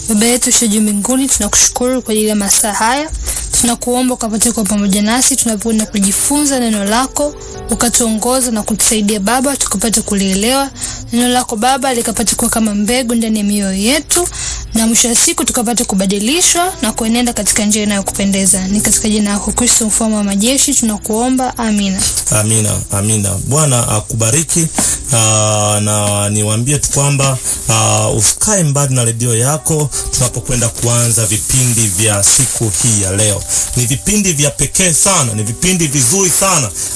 Baba yetu uliye juu mbinguni, tunakushukuru kwa ajili ya masaa haya. Tunakuomba ukapate kuwa pamoja nasi tunapoenda kujifunza neno lako, ukatuongoza na kutusaidia Baba, tukapate kulielewa neno lako Baba, likapate kuwa kama mbegu ndani ya mioyo yetu, na mwisho wa siku tukapate kubadilishwa na kuenenda katika njia inayokupendeza. Ni katika jina lako Kristo, mfalme wa majeshi, tunakuomba, amina. Amina, amina. Bwana akubariki. Aa, na niwaambie tu kwamba usikae mbali na redio yako tunapokwenda kuanza vipindi vya siku hii ya leo. Ni vipindi vya pekee sana, ni vipindi vizuri sana